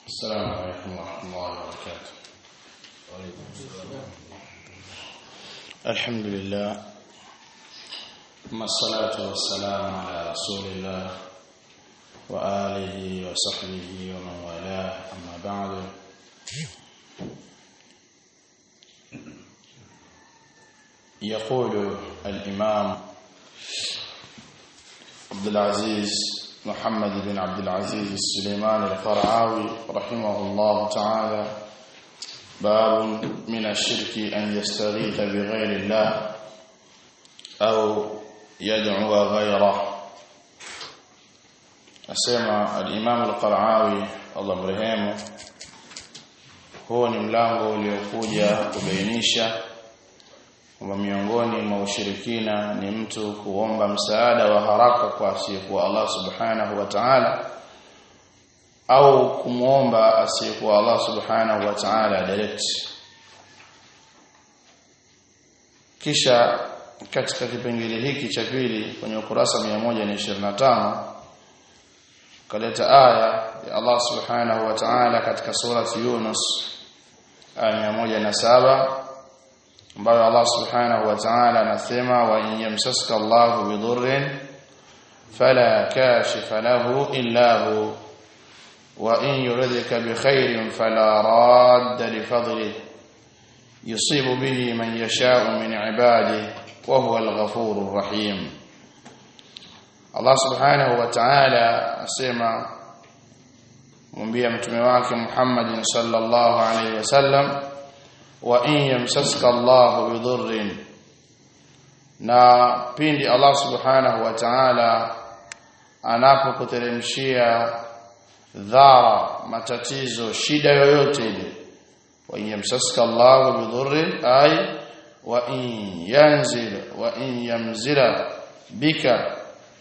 السلام عليكم ورحمة الله وبركاته وعليكم السلام الحمد لله ثم الصلاة والسلام على رسول الله وآله وصحبه ومن والاه أما بعد يقول الإمام عبد العزيز محمد بن عبد العزيز السليمان القرعاوي رحمه الله تعالى باب من الشرك أن يستغيث بغير الله أو يدعو غيره أسمع الإمام القرعاوي الله مرحمه huo ni mlango uliokuja kubainisha kwamba miongoni mwa ushirikina ni mtu kuomba msaada wa haraka kwa asiyekuwa Allah subhanahu wa ta'ala au kumuomba asiyekuwa Allah subhanahu wa ta'ala direct kisha katika kipengele hiki cha pili kwenye ukurasa 125 kaleta aya ya Allah subhanahu wa ta'ala katika surati Yunus aya 107 ambayo Allah subhanahu wa ta'ala anasema wa in yamsaska Allahu bidurrin fala kashifa lahu illa hu wa in yuridka bikhairin fala radda li fadlihi yusibu bihi man yasha'u min ibadihi wa huwa al-ghafurur rahim Allah subhanahu wa ta'ala asema mwambia mtume wake Muhammad sallallahu alaihi wasallam wa in yamsaska Allahu bidurrin na pindi Allah subhanahu wa ta'ala anapokuteremshia dhara matatizo shida yoyote ile wa in yamsaska Allahu bidurrin ay wa in yanzil wa in yamzila bika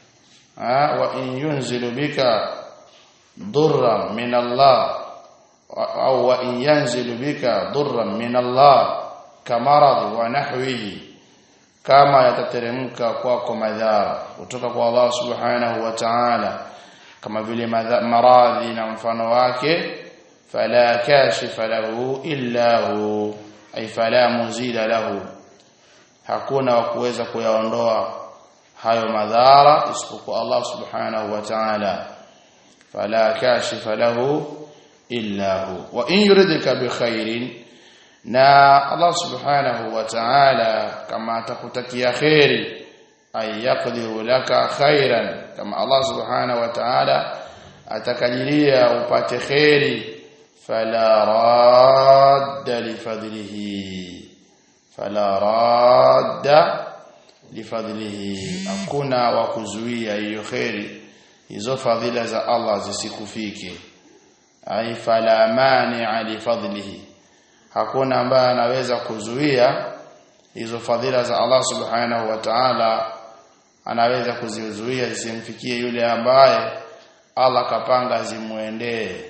wa in yunzilu bika durran min Allah au wa in yanzilu bika durran min Allah kamarad wa nahwihi kama yatateremka kwako madhara kutoka kwa Allah subhanahu wa ta'ala kama vile maradhi na mfano wake fala kashifa lahu illa hu ay fala muzila lahu hakuna wa kuweza kuyaondoa hayo madhara isipokuwa Allah subhanahu wa ta'ala fala kashifa lahu illa hu wa in yuridka bi khairin na Allah subhanahu wa ta'ala kama atakutakia khairi ay yaqdiru laka khairan kama Allah subhanahu wa ta'ala atakajilia upate khairi fala radda li fadlihi fala radda li fadlihi hakuna wa kuzuia hiyo khairi hizo fadhila za Allah zisikufike ai fala mani'a li fadlihi hakuna ambaye anaweza kuzuia hizo fadhila za Allah subhanahu wa ta'ala anaweza kuzizuia zisimfikie yule ambaye Allah kapanga zimuendee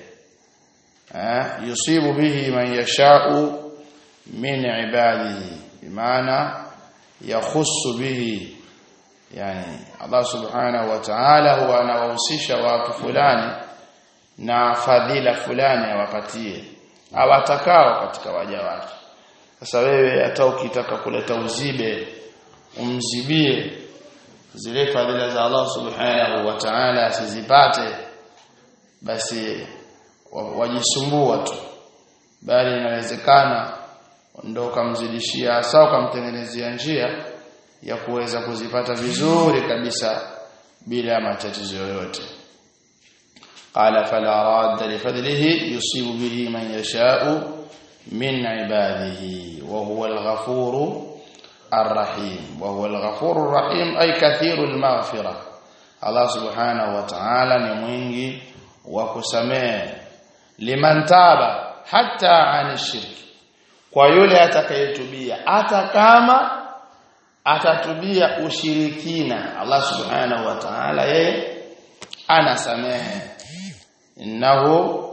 eh yusibu bihi man yasha'u min ibadihi bimaana yakhussu bihi yani Allah subhanahu wa ta'ala huwa anawahusisha watu fulani na fadhila fulani awapatie awatakao katika waja wake sasa wewe hata ukitaka kuleta uzibe umzibie zile fadhila za Allah subhanahu wa ta'ala asizipate basi wajisumbua tu bali inawezekana ndo ukamzidishia hasa ukamtengenezea njia ya kuweza kuzipata vizuri kabisa bila matatizo yoyote قال فلا راد لفضله يصيب به من يشاء من عباده وهو الغفور الرحيم وهو الغفور الرحيم أي كثير المغفرة الله سبحانه وتعالى نموينجي وكسمه لمن تاب حتى عن الشرك kwa yule atakayetubia hata kama atatubia ushirikina Allah subhanahu wa ta'ala yeye anasamehe innahu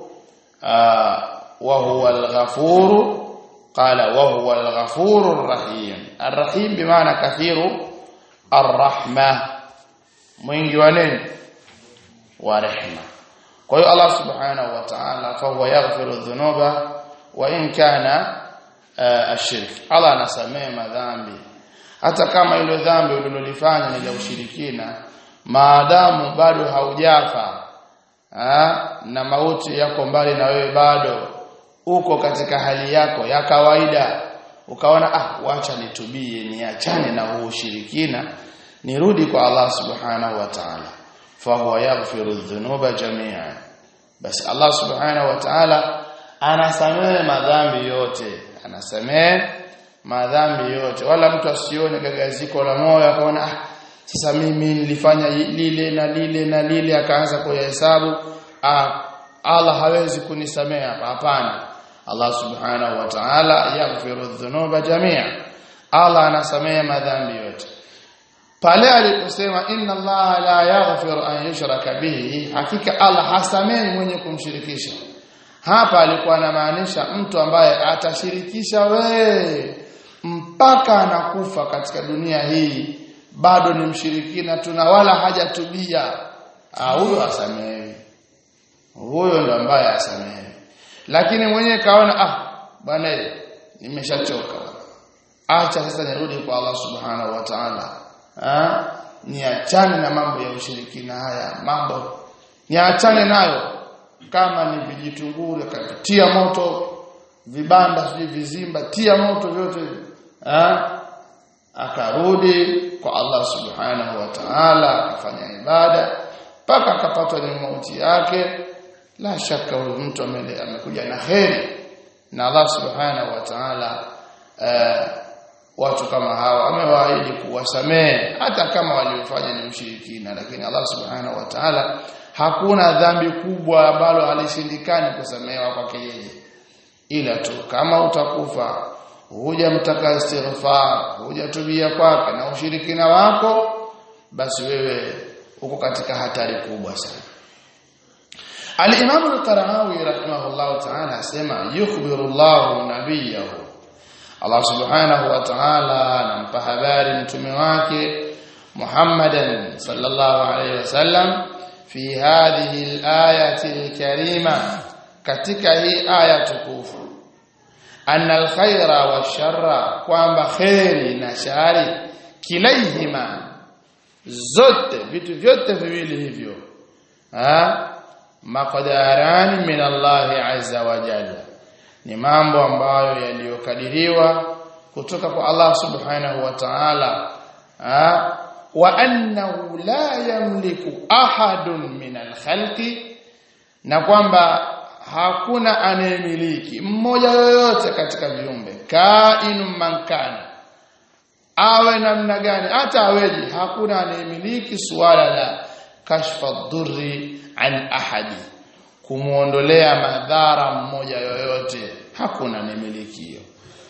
wa huwa al-ghafur qala wa huwa al-ghafur ar-rahim ar-rahim bimaana kathiru ar-rahma mwingi wa nini wa rehma kwa hiyo Allah subhanahu wa ta'ala fa huwa yaghfiru dhunuba wa in kana uh, ashirk Allah anasamehe madhambi hata kama ile dhambi ulilolifanya ni la ushirikina maadamu bado haujafa ha? na mauti yako mbali na wewe bado uko katika hali yako ya kawaida ukaona ah wacha nitubie niachane na huu ushirikina nirudi kwa Allah subhanahu wa ta'ala fa huwa yaghfiru dhunuba jami'a basi Allah subhanahu wa ta'ala anasamehe madhambi yote anasamehe madhambi yote wala mtu asione gagaziko la moyo akaona ah sasa mimi nilifanya lile na lile na lile akaanza kuhesabu ah Allah hawezi kunisamehe hapana Allah subhanahu wa ta'ala yaghfiru dhunuba jami'a Allah anasamehe madhambi yote pale aliposema inna Allah la yaghfiru an yushraka bihi hakika Allah hasamehi mwenye kumshirikisha hapa alikuwa anamaanisha mtu ambaye atashirikisha we mpaka anakufa katika dunia hii bado ni mshirikina tuna wala hajatubia huyo asamehe huyo ndo ambaye asamehe lakini mwenyewe kaona ah bwana nimeshachoka acha sasa nirudi kwa Allah subhanahu wa ta'ala ah niachane na mambo ya ushirikina haya mambo niachane nayo kama ni vijitunguru akatia moto vibanda sijui vizimba tia moto vyote ah akarudi kwa Allah subhanahu wa ta'ala akafanya ibada mpaka akapatwa ni mauti yake la shaka huyu mtu amekuja na kheri na Allah subhanahu wa ta'ala uh, watu kama hawa amewaahidi kuwasamehe hata kama waliofanya ni ushirikina lakini Allah subhanahu wa ta'ala hakuna dhambi kubwa ambalo halishindikani kusamehewa kwake yeye ila tu kama utakufa huja mtaka istighfar huja tubia kwake na ushirikina wako basi wewe uko katika hatari kubwa sana Al-Imam Al-Qara'awi rahimahullah ta'ala asema yukhbiru Allah nabiyahu Allah subhanahu wa ta'ala anampa habari mtume wake Muhammadan sallallahu alayhi wasallam fi hadhihi al-ayati al-karima katika hii aya tukufu anna al-khaira wash-sharra kwamba khairi na shari kilaihima zote vitu vyote viwili hivyo ha maqdarani min Allah azza wa jalla ni mambo ambayo yaliyokadiriwa kutoka kwa Allah subhanahu wa ta'ala wa annahu la yamliku ahadun min al-khalqi na kwamba hakuna anayemiliki mmoja yoyote katika viumbe kainum mankana awe namna gani hata aweje hakuna anayemiliki suala la kashfa dhurri an ahadi kumuondolea madhara mmoja yoyote hakuna anayemiliki hiyo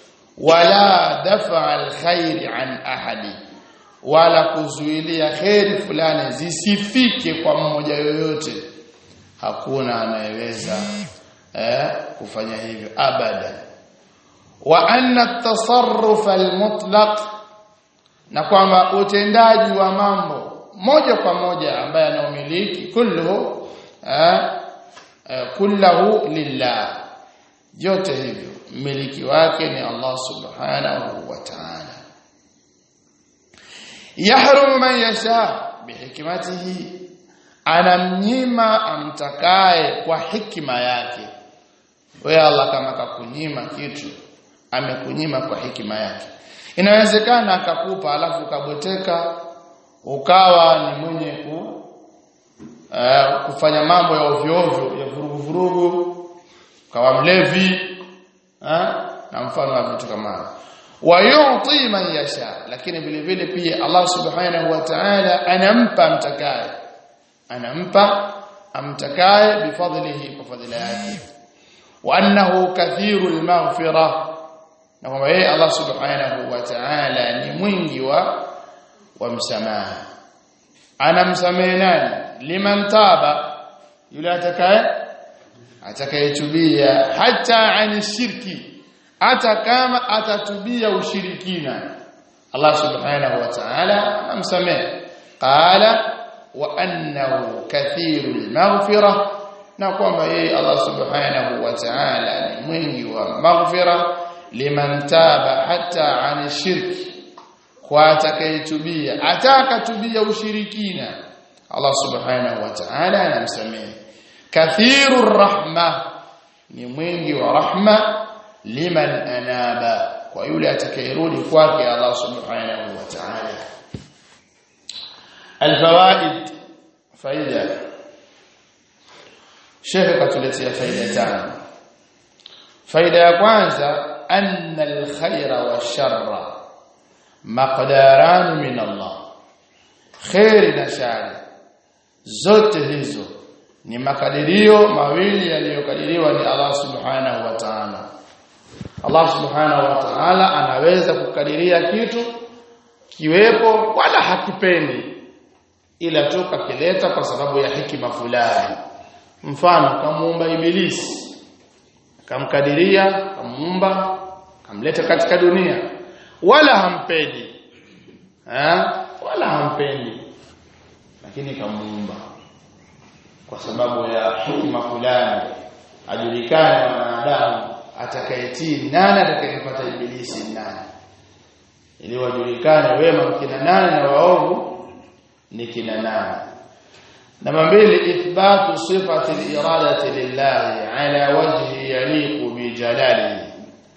wala dafa alkhairi an ahadi wala kuzuilia khairi fulani zisifike kwa mmoja yoyote hakuna anayeweza eh, kufanya hivyo abada wa anna at-tasarruf al-mutlaq na kwamba utendaji wa mambo moja kwa moja ambaye anaumiliki kullu eh, eh, kullahu lillah yote hivyo mmiliki wake ni Allah subhanahu wa ta'ala yahrumu man yasha bihikmatihi anamnyima amtakaye kwa hikima yake wewe Allah kama kakunyima kitu amekunyima kwa hikima yake inawezekana akakupa alafu ukabweteka ukawa ni mwenye ku uh, kufanya mambo ya ovyo ovyo ya vurugu vurugu ukawa mlevi uh, na mfano wa vitu kama hivyo wayuti man yasha lakini vile vile pia Allah subhanahu wa ta'ala anampa mtakaye anampa amtakaye bifadlihi kwa fadhila yake wa annahu kathirul maghfira na kwamba yeye Allah subhanahu wa ta'ala ni mwingi wa wa msamaha anamsamehe nani liman taba yule atakaye atakayetubia hata ani shirki hata kama atatubia ushirikina Allah subhanahu wa ta'ala anamsamehe qala wa annahu kathirul maghfira na kwamba yeye Allah subhanahu wa ta'ala ni mwingi wa maghfira liman taba hata an shirki kwa atakayetubia atakatubia ushirikina Allah subhanahu wa ta'ala anamsamehe kathirur rahma ni mwingi wa rahma liman anaba kwa yule atakayerudi kwake Allah subhanahu wa ta'ala alfawaid faida Sheikh katuletea faida tano faida ya kwanza anna alkhaira wa sharra maqdaran min Allah khairi na shari zote hizo ni makadirio mawili yaliyokadiriwa ni Allah subhanahu wa ta'ala Allah subhanahu wa ta'ala anaweza kukadiria kitu kiwepo wala hakipendi ila tu kakileta kwa sababu ya hikima fulani mfano kamuumba ibilisi kamkadiria kamuumba kamleta katika dunia wala hampendi ha? wala hampendi lakini kamuumba kwa sababu ya hikima fulani ajulikane wanadamu atakayetii nani atakayepata ibilisi nani ili wajulikane wema kina nani na waovu ni kina nani namba mbili ithbatu sifati al-iradati lillahi ala wajhi yaliqu bi jalalihi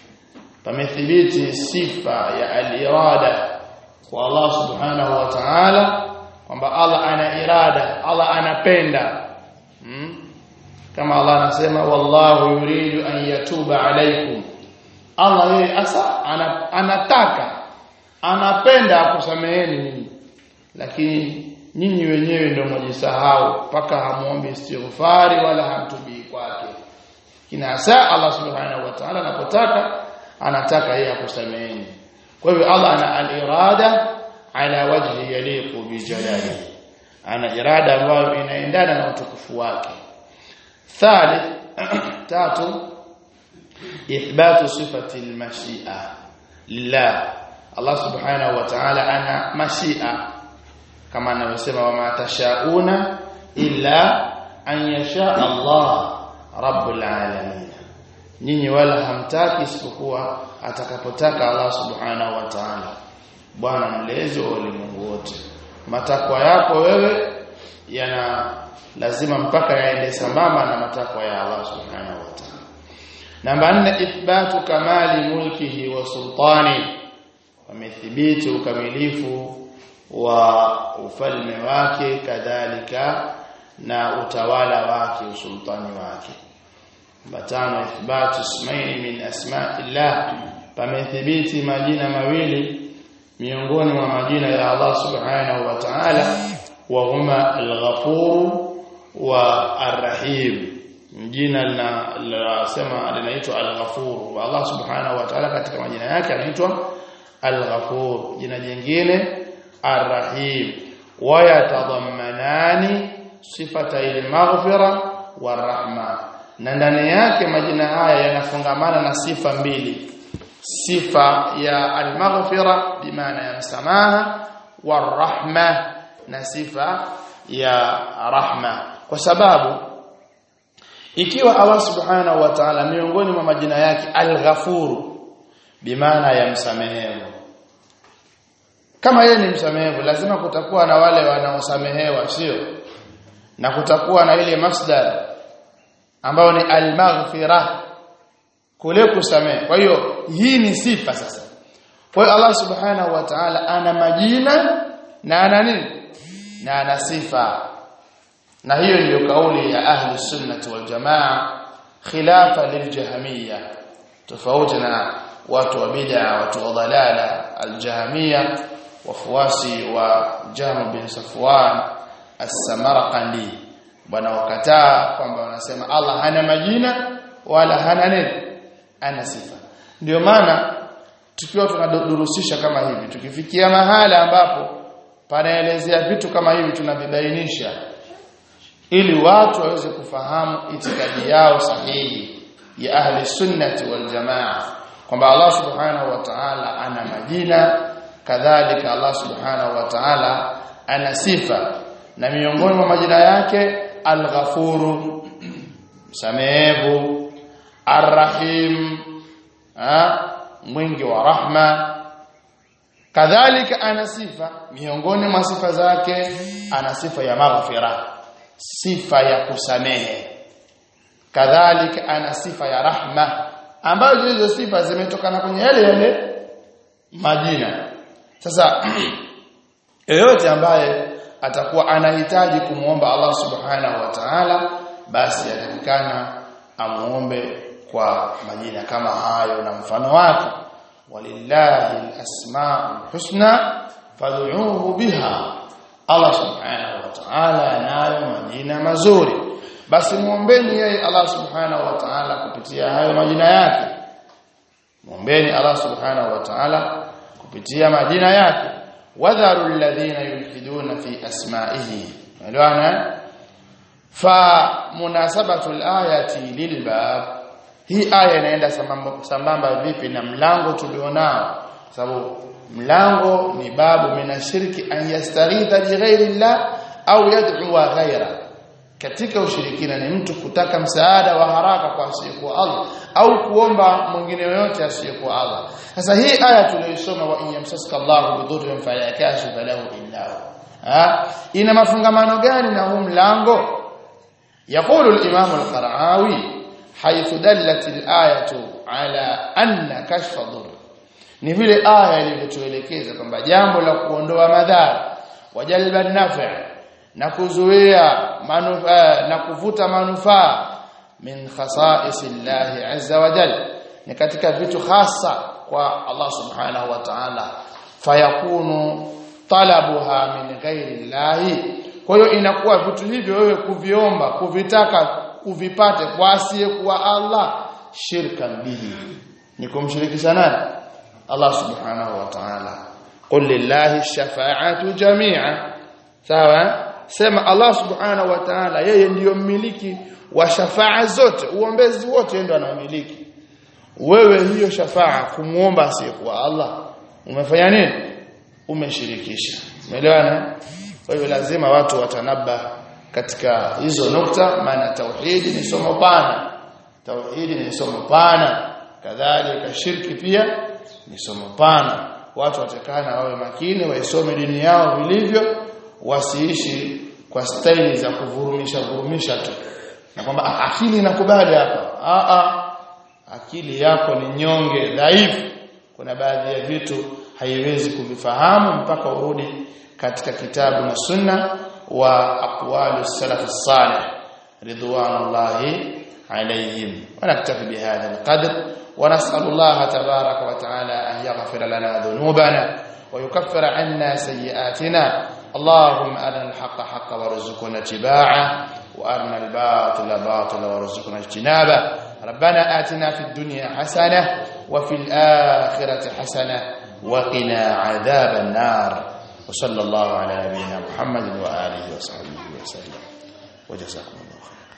pamethibiti sifa ya al-irada kwa Allah subhanahu wa ta'ala kwamba Allah ana irada Allah anapenda hmm? kama Allah anasema wallahu yuridu an yatuba alaykum Allah yeye asa anataka anapenda akusameheni nyinyi lakini nyinyi wenyewe ndio mjisahau mpaka hamuombi istighfari wala hamtubii kwake kina saa Allah subhanahu wa ta'ala anapotaka anataka yeye akusameheni kwa hivyo Allah ana al-irada ala wajhi yaliqu bi jalalihi ana irada ambayo inaendana na utukufu wake thalith tatu ithbatu sifati al-mashi'a lillah Allah subhanahu wa ta'ala ana mashi'a kama anavyosema wama tashauna illa an yasha Allah rabbul alamin nyinyi wala hamtaki isipokuwa atakapotaka Allah subhanahu wa ta'ala bwana mlezi wa ulimwengu wote matakwa yako wewe yana lazima mpaka yaende sambamba na matakwa ya Allah subhanahu wa ta'ala namba 4 ithbatu kamali mulkihi wa sultani wamethibiti ukamilifu wa ufalme wake kadhalika na utawala wake usultani wake batano ithbatu ismaini min asma'illah pamethibiti majina mawili miongoni mwa majina ya Allah subhanahu wa ta'ala wa huma al-ghafur wa ar-rahim jina linasema linaitwa al-ghafur wa Allah subhanahu wa ta'ala katika majina yake anaitwa al-ghafur jina jingine ar-rahim wa yatadammanani sifata al-maghfira war-rahma na ndani yake majina haya yanafungamana na sifa mbili sifa ya al-maghfira bimaana ya msamaha war-rahma na sifa ya rahma kwa sababu ikiwa Allah subhanahu wa ta'ala miongoni mwa majina yake al-ghafuru bimaana ya msamehevu kama yeye ni msamehevu lazima kutakuwa na wale wanaosamehewa sio na kutakuwa na ile masdar ambayo ni al-maghfira kule kusamehe kwa hiyo hii ni sifa sasa kwa hiyo Allah subhanahu wa ta'ala ana majina na ana nini na ana sifa na hiyo ndiyo kauli ya ahli sunnah wal jamaa khilafa liljahmiyya tofauti na watu wa bid'a watu wa dalala aljahmiyya wafuasi wa Jahm bin Safwan as-Samarqandi bwana wakataa kwamba wanasema Allah hana majina wala hana nini ana sifa ndio maana tukiwa tunadurusisha kama hivi tukifikia mahala ambapo panaelezea vitu kama hivi tunavibainisha ili watu waweze kufahamu itikadi yao sahihi ya ahli sunnati wal jamaa kwamba Allah subhanahu wa ta'ala ana majina kadhalika Allah subhanahu wa ta'ala ana sifa na miongoni mwa majina yake al-ghafuru msamehevu arrahim mwingi wa rahma kadhalika ana sifa miongoni mwa sifa zake ana sifa ya maghfira sifa ya kusamehe kadhalika ana sifa ya rahma ambazo hizo sifa zimetokana kwenye yale yale majina sasa yeyote ambaye atakuwa anahitaji kumuomba Allah subhanahu wa ta'ala basi yatakikana amuombe kwa majina kama hayo na mfano wake walillahi alasmaul husna fad'uuhu biha Allah subhanahu wa ta'ala anayo majina mazuri basi muombeni yeye Allah subhanahu wa ta'ala kupitia hayo majina yake muombeni Allah subhanahu wa ta'ala kupitia majina yake wadharu alladhina yulhiduna fi asma'ihi unaelewana fa munasabatu alayati lilbab hii aya inaenda sambamba, sambamba vipi na mlango tulionao sababu mlango ni babu minashirki an yastaghitha bi ghairi llah au yad'u ghaira katika ushirikina ni mtu kutaka msaada wa haraka kwa asiyekuwa Allah au kuomba mwingine yoyote asiyekuwa Allah sasa hii aya tuliyosoma wa inyamsaska Allahu bidhurrin fala kashifa lahu illa hu ina mafungamano gani na huu mlango يقول الإمام القرعاوي حيث دلت الآية على أن كشف الضر ni vile aya ilivyotuelekeza kwamba jambo la kuondoa madhara wajalba nafa na kuzuia manufaa na kuvuta manufaa min khasa'is Allah azza wa jalla ni katika vitu hasa kwa Allah subhanahu wa ta'ala fayakunu talabuha min ghairi Allah kwa hiyo inakuwa vitu hivyo wewe kuviomba kuvitaka uvipate kwa asiyekuwa Allah shirkan bihi ni kumshirikisha nani Allah subhanahu wa ta'ala qul lillahi shafa'atu jami'a sawa sema Allah subhanahu wa ta'ala yeye ndiyo mmiliki wa shafaa zote uombezi wote ndio anamiliki wewe hiyo shafaa kumuomba asiyekuwa Allah umefanya nini umeshirikisha umeelewana kwa hiyo lazima watu watanaba katika hizo nukta maana tauhidi ni somo pana tauhidi ni somo pana kadhalika shirki pia ni somo pana watu watakana wawe makini waisome dini yao vilivyo wasiishi kwa staili za kuvurumisha vurumisha tu na kwamba akili inakubali hapa a a akili yako ni nyonge dhaifu kuna baadhi ya vitu haiwezi kuvifahamu mpaka urudi katika kitabu na sunna wa aqwalu salaf salih ridwanullahi عليهم ونكتفي بهذا القدر ونسأل الله تبارك وتعالى أن يغفر لنا ذنوبنا ويكفر عنا سيئاتنا اللهم أرنا الحق حقا وارزقنا اتباعه وأرنا الباطل باطلا وارزقنا اجتنابه ربنا آتنا في الدنيا حسنة وفي الآخرة حسنة وقنا عذاب النار وصلى الله على نبينا محمد وآله وصحبه وسلم وجزاكم الله خيرا